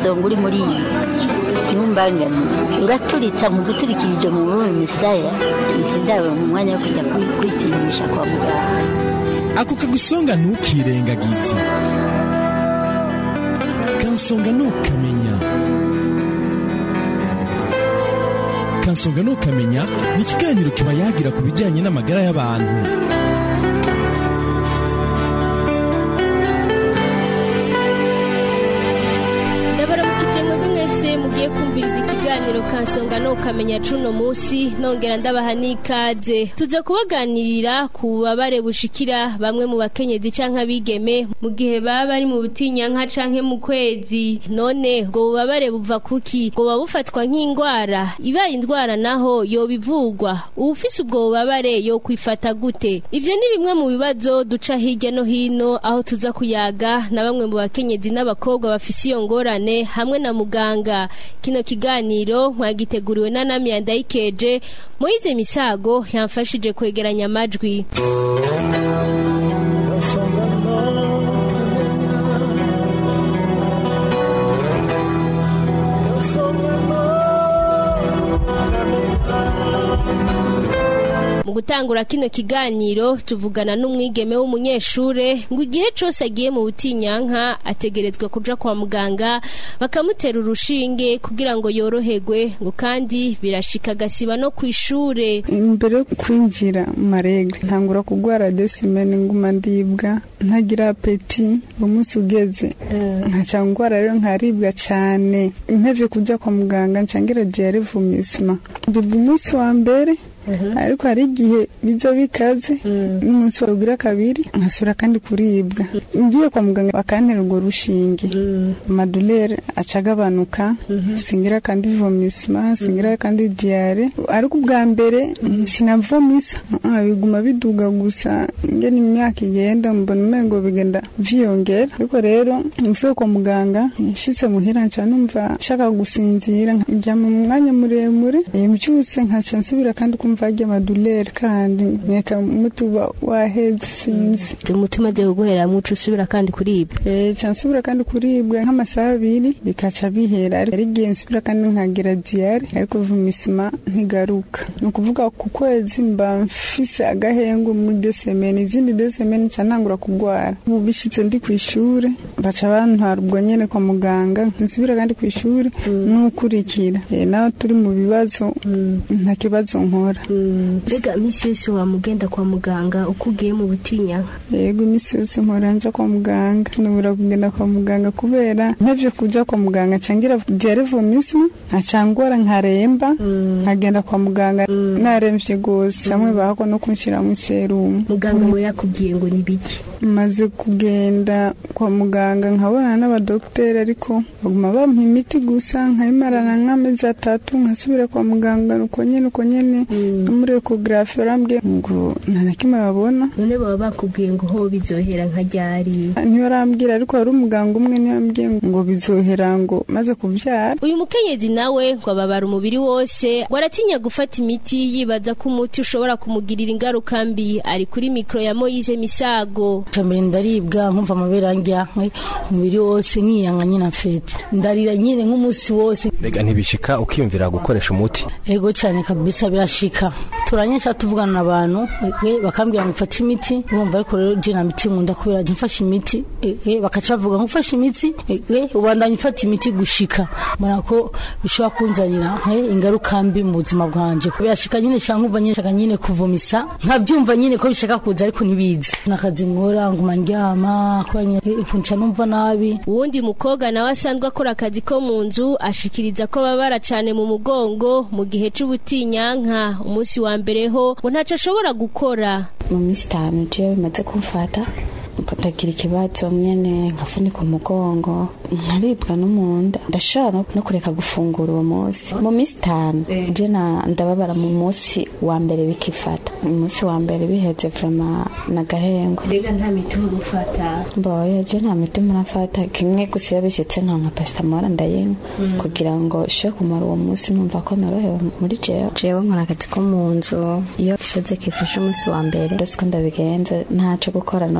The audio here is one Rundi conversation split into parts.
umusonga uri muri iyi ntumbangane uraturitsa mu guturikirije mu bubi misaya izi ndabo mu mwanya wo kujya kwipimisha kwa muganga ako kagusonga ntukirengagize kansonga ntukamenya kansonga ntukamenya ni ikiganiro kiba yagira ku bijyanye n'amagara y'abantu ndabaramukije mwebwe mwese mugiye kumviriza ikiganiro kansonga no kamenya cuno musi nongera ndabaha n'ikaze tuza kubaganirira ku bubabare bushikira bamwe mu bakenyezi canke abigeme mu gihe baba bari mu butinyanka canke mu kwezi none ubwo bubabare buva kuki buba bufatwa nk'indwara ibaye indwara naho yobivugwa uwufise ubwo bubabare yo kwifata gute ivyo ni bimwe mu bibazo duca hirya no hino aho tuza kuyaga na bamwe mu bakenyezi n'abakobwa bafise iyo ngorane hamwe na muganga kino kiganiro mwagiteguriwe na Namia Ndayikeje Moize Misago yamfashije kwegeranya amajwi mu gutangura kino kiganiro tuvugana n'umwigeme w'umunyeshure ngo igihe cose agiye mu butinyanka ategerezwa kuja kwa muganga bakamutera urushinge kugira ngo yoroherwe ngo kandi birashika agasiba no kw'ishure imbere yo kwinjira mu maregre ntangura kugwara desimene nguma ndibwa ntagira apeti umunsi ugeze nkaca ngwara rero nkaribwa cane ntevye kuja kwa muganga ncangira diare vumisma ndibwa umunsi wa mbere ariko hari igihe biza bikaze n'umunsi wagira kabiri nkasubira kandi kuribwa ngiye kwa muganga bakantera urwo rushinge amadolere aca agabanuka singira kandi vomisma singira kandi diare ariko ubwa mbere sinavomisa Ah, biguma biduga gusa ngene imyaka igenda mbona umengo bigenda vyiyongera ariko rero mvuye kwa muganga nshitse muhira nca numva nshaka gusinzira njyama mu mwanya muremure eh, mbyutse nkaca nsubira kandi kumva harya amadolere kandi nkeka mutuba waheze sinzi umutima agiye kuguhera muco usubira kandi kuribwa Eh, ca nsubira kandi kuribwa nk'amasaha abiri bikaca bihera ariko hari igihe nsubira kandi nkagira diyare ariko vumisima ntigaruka ni ukuvuga ku kwezi mba mfise agahengu muri desemeni izindi desemeni nca ntangura kugwara ubu bishitse ndi ku ishure baca bantwara ubwo nyene kwa muganga nsubira kandi ku ishure n'ukurikira Eh, naho turi mu bibazo nta kibazo nkora mbega iminsi yose wamugenda kwa muganga uko ugiye mu butinyanka yego iminsi yose mpora nja kwa muganga nubura kugenda kwa muganga kubera ntevye kuja kwa muganga cangira diare vomisme nkacangora nkaremba nkagenda kwa muganga naremvye gose hamwe bahako no kunshiramo iserumu muganga we yakubwiye ngo ni biki maze kugenda kwa muganga nkabonana n'abadokiteri ariko baguma bampa imiti gusa nkayimarana nk'amezi atatu nkasubira kwa muganga uko nyene uko nyene no muri ekogarafi barambwiye ngo nta na kimwe babona none baba bakubwiye ngo ho bizohera nka ryari ntibarambwira ariko hari umuganga umwe niwe yambwiye ngo bizohera ngo maze kubyara uyu mukenyezi nawe ngo ababara umubiri wose ngo aratinya gufata imiti yibaza ko umuti ushobora kumugirira ingaruka mbi ari kuri mikoro ya moyize misago mbere ndaribwa nkumva amabere anjyankwe umubiri wose nkiyanga nyine mfete ndarira nyine nk'umunsi wose mbega ntibishika ukiyumvira gukoresha umuti ego cyane kabisa birashika turanyesha tuvugana n'abantu eh, bakambwira ngo mfate imiti urumva ariko rero je na miti nkunda kubera je mfashe imiti eh, eh, bakaca bavuga ngo ufashe imiti eh, eh, ubandanya ufata imiti gushika mbona ko bishobora kunzanira eh, ingaruka mbi mu buzima bwanje birashika nyine cyangwa nkumva nyine nshaka nyine kuvomisa nkabyumva nyine ko bishaka kuza ariko ntibizi nakazi nkora nguma ndyama kubera nyine eh, nca numva nabi uwundi mukobwa nawe asanzwe akora akazi ko mu nzu ashikiriza ko babara cane mu mugongo mu gihe c'ubutinyanka umunsi wa mbere ho ngo ntaco ashobora gukora mu minsi itanu jewe bimaze kumfata ndagira ikibazo nyene nkafunika umugongo nkaribwa no mu nda ndashobora no- no kureka gufungura uwo munsi mu minsi itanu je na- ndababara mu munsi wa mbere bikifata mu munsi wa mbere biheze vrema nagahengo mbega nta miti urufata mboye je nta miti murafata kimwe gusa iyo bishitse nka nka pasitamora ndayinywa kugira ngo ishe kumara uwo munsi numva ko norohewe muri jewe jewe nkora akazi ko mu nzu iyo ishoze kifashe umunsi wa mbere ndose ko ndabigenza ntaco gukora noshobora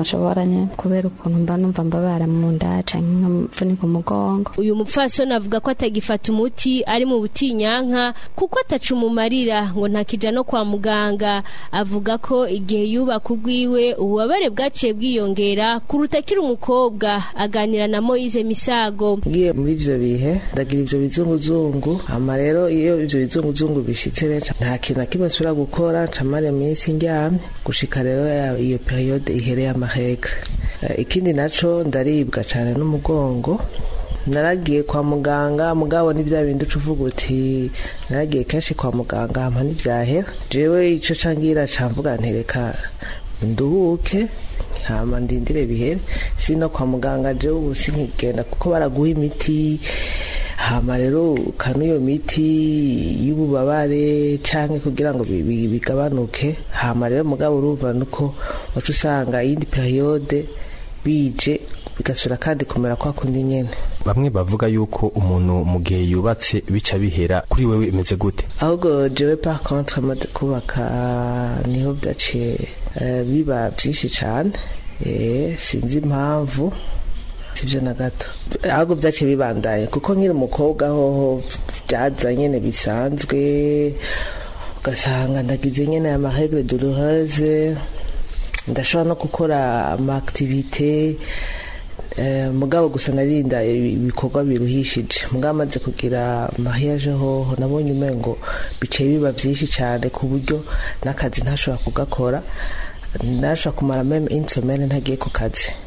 nyene kubera ukuntu mba numva mbabara mu nda canke nkavunika umugongo uyu mupfasoni avuga ko atagifata umuti ari mu butinyanka kuko ataca umumarira ngo ntakija no kwa muganga avuga ko igihe yubaka ugwiwe ububabare bwaciye bwiyongera kuruta akiri umukobwa aganira na moyize misago ngiye muri ivyo bihe ndagira ivyo bizunguzungu hama rero iyo ivyo bizunguzungu bishitse rero nta kintu na kimwe nsubira gukora ncamara iminsi ndyamye gushika rero ya- iyo periode ihereye amahega Eh, ikindi naco ndaribwa cane n'umugongo naragiye kwa muganga mugabo ni bya bindi uca uvuga uti naragiye kenshi kwa muganga hama ntibyahera jewe ico cangira camvuga ntereka nduhuke hama ndindire bihere sino kwa muganga jewe ubu sinkigenda kuko baraguha imiti hama rero ukanywa iyo miti y'ububabare canke kugira ngo bi- bi- bigabanuke hama rero mugabo urumva nuko waca usanga iyindi periode bije bigasubira kandi kumera kwa kundi nyene bamwe bavuga yuko umuntu mu gihe yubatse bica bihera kuri wewe imeze gute ahubwo jewe par contre amaze kubaka niho byaciye eh, biba byinshi cyane eh, sinzi impamvu sibyo na gato ahubwo byaciye bibandaye kuko nkiri umukobwa hoho byaza nyene bisanzwe ugasanga ndagize nyene amaregre douloureuse ndashobora no gukora amaaktivite Eh, mugabo gusa narinda ibikorwa biruhishije mugabo amaze kugira mariage hoho nabonye umengo biciye biba byinshi cyane ku buryo n'akazi ntashobora kugakora ntashobora kumara meme insomene ntagiye ku kazi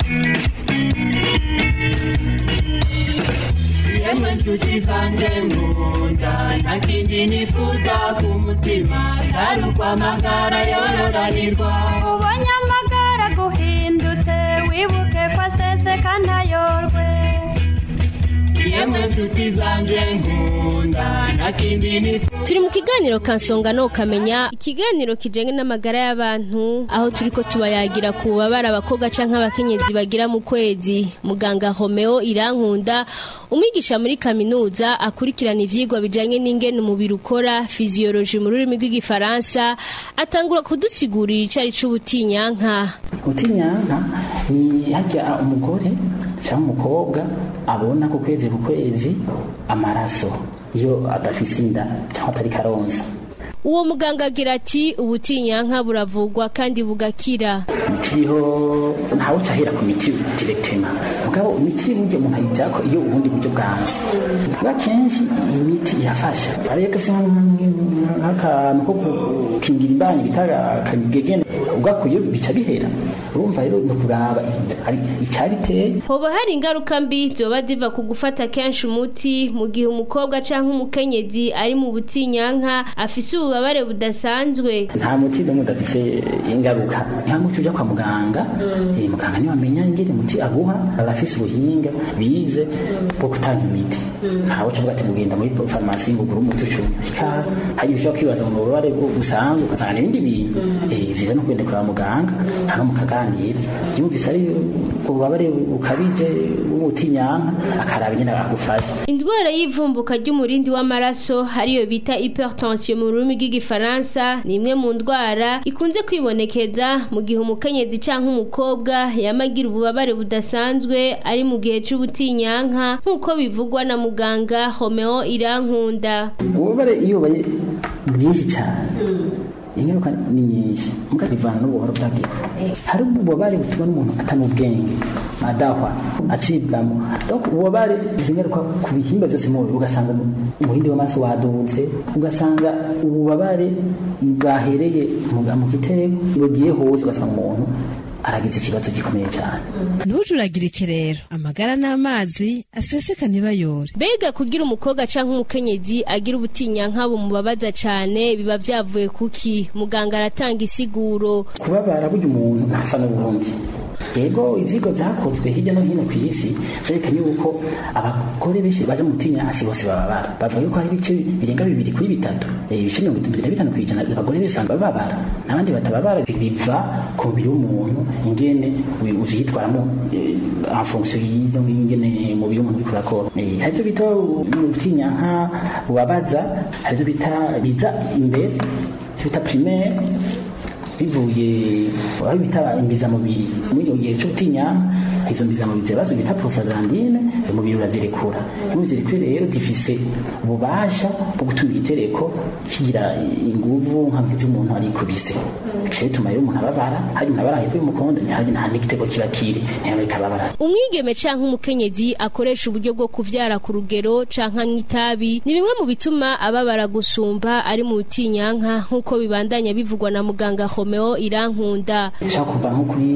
yemwe nshuti zanjye nkunda nta kindi nifuza ku mutima atari ukwamagara yororanirwa ubonye amagara guhindutse wibuke ko aseseka ntayorwe yemwe nshuti zanjye nkunda nta kindi nifuza turi mu kiganiro kansonga no kamenya ikiganiro kijanye n'amagara y'abantu aho turiko tubayagira ku bubabare abakobwa canke abakenyezi bagira mu kwezi muganga Romeo Irankunda umwigisha muri kaminuza akurikirana ivyigwa bijanye n'ingene umubiri ukora physiology mu rurimi rw'igifaransa atangura kudusigurira icari c'ubutinyanka ubutinyanka ni hajya umugore cyangwa umukobwa abona ku kwezi ku kwezi amaraso iyo adafise inda cyangwa atari karonsa uwo muganga agira ati ubutinyanka buravugwa kandi bugakira imiti iriho ntawe ucahera ku miti direktema mugabo imiti burya umuntu ayijako iyo ubundi buryo bwanze bwa kenshi iyi miti irafasha ariyo gafise nk'akantu ko gukingira imbanyi bita akagegene ugakuye bica bihera urumva rero ni ukuraba icyabiteye hoba hari ingaruka mbi zoba ziva ku gufata kenshi umuti mu gihe umukobwa canke umukenyezi ari mu butinyanka afise ububabare budasanzwe nta muti n'umwe udafise ingaruka nta muti uja kwa muganga eh, muganga niwe amenya ingene umuti aguha abafise ubuhinga bize bwo gutanga imiti ntawe uca ati mugenda muri farumasi ngo ugure umuti ucuma ika hari ushobora kwibaza ngo ububabare busanzwe ugasanga n'ibindi bintu eh, vyiza no kugenda kuraba muganga hama mukaganira yumvise ari ububabare bukabije bw'umutinyanka akaraba ingene agufasha indwara y'ivumbuka ry'umurindi w'amaraso hariyo bita hypertension mu rurimi rw'igifaransa ni imwe mu ndwara ikunze kwibonekeza mu gihe umukenyezi canke umukobwa yamagira ububabare budasanzwe ari mu gihe c'ubutinyanka nk'uko bivugwa na muganga Romeo Irankunda ububabare iyo bubaye bwinshi cyane ingaruka ni nyinshi muga bivana n'ubuhoro bwabyo hari ububabare butuma n'umuntu atana ubwenge adahwa acibwamo donc ububabare izi ngaruka ku bihimba byose mu mubiri ugasanga umuhindi w'amaraso wadutse ugasanga ububabare bwahereye mu gitereko bugiye hose ugasanga umuntu aragize ikibazo gikomeye cyane ntujuragirike rero amagara n'amazi aseseka ntibayore mbega kugira umukobwa canke umukenyezi agira ubutinyanka bumubabaza cane biba vyavuye kuki muganga aratanga isiguro kubabara burya umuntu ntasa n'ubundi yego ivyigwa vyakozwe hirya no hino ku isi vyerekanye yuko abagore benshi baje mu butinyanka bose bababara bavuga yuko hari ibice birenga bibiri kuri bitatu ibice mirongo itatu na bitanu kw'ijana abagore benshi usanga bababara n'abandi batababara biva ku mubiri w'umuntu ingene uvyitwaramo en fonction y'izo ingene umubiri w'umuntu uriko urakora hari ivyo bita ubutinyanka bubabaza hari ivyo bita biza imbere ivyo bita primaire bivuye aho bita imbizamubiri muri icyo gihe cy'ubutinyanka izo mbizamubiri zirabazo bita prostaglandine umubiri urazirekura iyo zirekuye rero zifise ububasha bwo gutuma igitereko kigira inguvu nka nk'iz'umuntu arikubise bicaye bituma rero umuntu ababara hari umuntu abara hepfo y'umukondo ntihari nta n'igitego kiba kiri ntihari kababara umwigeme canke umukenyezi akoresha uburyo bwo kuvyara ku rugero canke nk'itabi ni bimwe mu bituma ababara gusumba ari mu butinyanka nk'uko bibandanya bivugwa na muganga Romeo Irankunda ushaka kuva nko kuri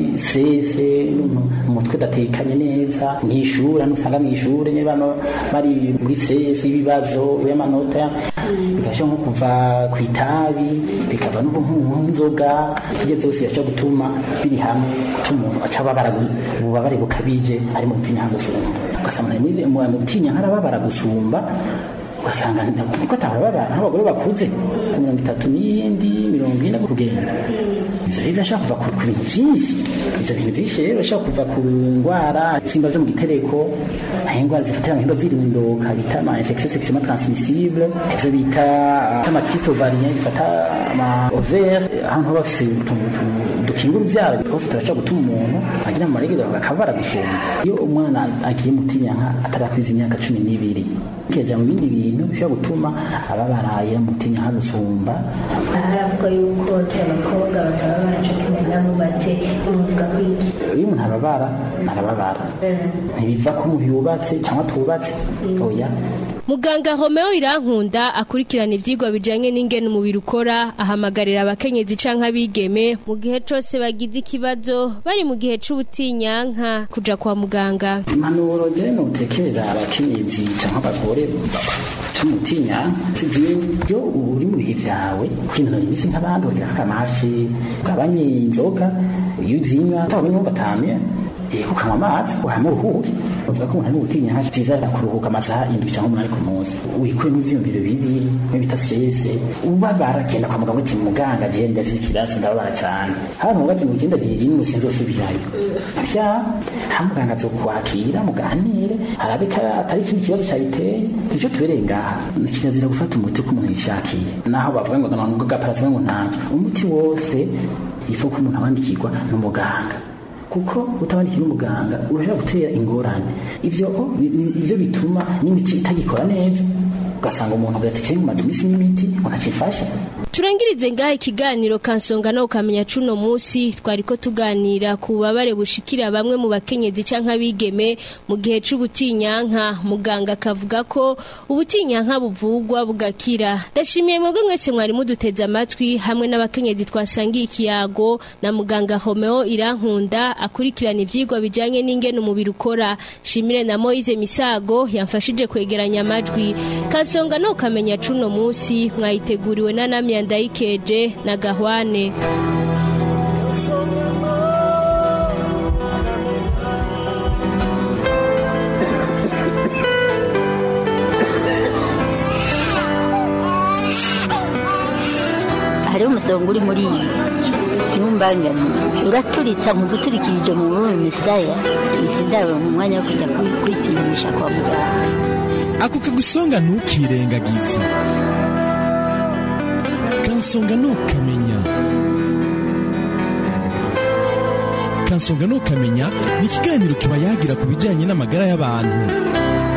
sese umutwe udatekanye neza mw'ishuri hano usanga mw'ishuri niba bari muri sese y'ibibazo y'amanota bigashobora nko kuva ku itabi bikava n'inzoga ibyo byose bishobora gutuma biri hamwe gutuma umuntu aca ababara ububabare bukabije ari mu butinyanka gusumba ugasanga mu butinyanka arababara gusumba ugasanga kuko atababara nk'abagore bakuze ku mirongo itatu n'iyindi mirongo ine kugenda ibyo rero birashobora kuva ku bintu byinshi ibyo bintu byinshi rero birashobora kuva ku ndwara ibisimba byo mu gitereko aho indwara zifatira mu bihimba by'irindoka bita ama infection sexuellement transmissible ibyo bita ama kyste ovarien bifata ama ovaire ahantu haba bafise utuntu dukinga urubyaro twose turashobora gutuma umuntu agira mu maregero bakababara gusumba iyo umwana agiye mu tinyanka atarakwiza imyaka cumi n'ibiri kija mu bindi bintu bishobora gutuma ababaraye mu tinyanka gusumba haravuga yuko abakobwa batababara cyo kimwe n'abubatse umuvuga kwiki iyo umuntu arababara arababara ntibiva ko umuntu yubatse cyangwa tubatse oya Muganga Romeo Irankunda akurikirana ivyigwa bijanye n'ingene umubiri ukora ahamagarira abakenyezi canke abigeme mu gihe cose bagize ikibazo bari mu gihe c'ubutinyanka kuja kwa muganga. impanuro je notekerera abakenyezi canke abagore c'umutinyanka zibyo uri mu bihe vyawe kwinonora imitsi nk'abandi bagira akamashi ugabanye inzoga iyo uzinywa utabonye wumva atamye yego ukanywa amazi wahama uruhuke bavuga ko umuntu ari gutinya nka byiza kuruhuka amasaha indwi cyangwa umunani ku munsi wikuremo ivyiyumviro bibi nko bita stress ubabara genda kwa muganga uti muganga je ndafite ikibazo ndababara cyane hano muga ati mugenda gihe rimwe sinzosubirayo vya nta muganga azokwakira muganire harabe ko atari ikindi kibazo cyabiteye nicyo tubereye ngaha kirazira gufata umuti ko umuntu yishakiye naho bavuga ngo ngo gaparasime ngo ntabyo umuti wose ifu ko umuntu awandikirwa n'umuganga kuko utabandikiye n'umuganga urashobora gutera ingorane ivyo ivyo bituma n'imiti itagikora neza ugasanga umuntu agatikiye mu mazi imisi n'imiti ngo ntakifasha turangirize ngaha ikiganiro kansonga no ukamenya cuno musi twariko tuganira ku bubabare bushikira bamwe mu bakenyezi canke abigeme mu gihe c'ubutinyanka muganga akavuga ko ubutinyanka buvugwa bugakira ndashimiye mwebwe mwese mwari muduteze amatwi hamwe n'abakenyezi twasangiye ikiyago na muganga Romeo Irankunda akurikirana ivyigwa bijanye n'ingene umubiri ukora shimire na Moise Misago yamfashije kwegeranya amajwi kansonga no ukamenya cuno musi mwayiteguriwe na Namya Ndayikeje na Gahwane hariho umusonga uri muri iyi ntumbangane uraturitsa mu guturikirije mu bumwe misaya izi ndabo mu mwanya wo kujya kwi- kwipimisha kwa muganga ako kagusonga ntukirengagize kansonga ntukamenya kansonga ntukamenya ni ikiganiro kiba yagira ku bijyanye n'amagara y'abantu